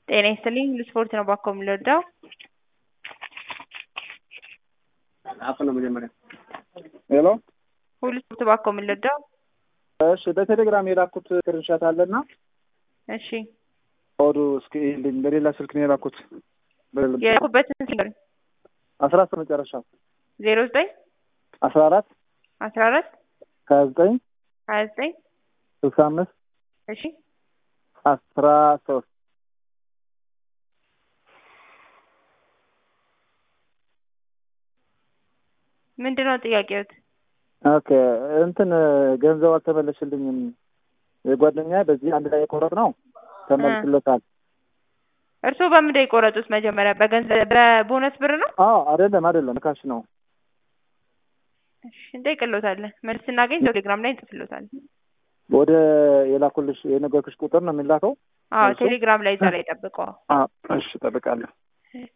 ጤና ይስጥልኝ ለስፖርት ነው ባኮ የምንረዳው። አፍ ነው መጀመሪያ። ሄሎ ሁሉ ስፖርት ባኮ የምንረዳው። እሺ፣ በቴሌግራም የላኩት ስክሪንሻት አለና እሺ ኮዱ እስኪ ይልኝ። በሌላ ስልክ ነው የላኩት። የላኩበትን ሲንገር አስራ አስር መጨረሻ ዜሮ ዘጠኝ አስራ አራት አስራ አራት ሀያ ዘጠኝ ሀያ ዘጠኝ ስልሳ አምስት እሺ አስራ ሶስት ምንድን ነው ጥያቄዎት? ኦኬ እንትን ገንዘብ አልተመለስልኝም። የጓደኛ በዚህ አንድ ላይ የቆረጥ ነው ተመልስለታል። እርስዎ በምንድን የቆረጡት? መጀመሪያ በገንዘብ በቦነስ ብር ነው? አዎ አይደለም አይደለም ካሽ ነው። እሺ እንጠይቅልዎታለን። መልስ ስናገኝ ቴሌግራም ላይ እንጽፍልዎታለን። ወደ የላኩልሽ የነገርኩሽ ቁጥር ነው የሚላከው? አዎ እሺ። ቴሌግራም ላይ እዛ ላይ ጠብቀው። አዎ እሺ፣ እጠብቃለሁ።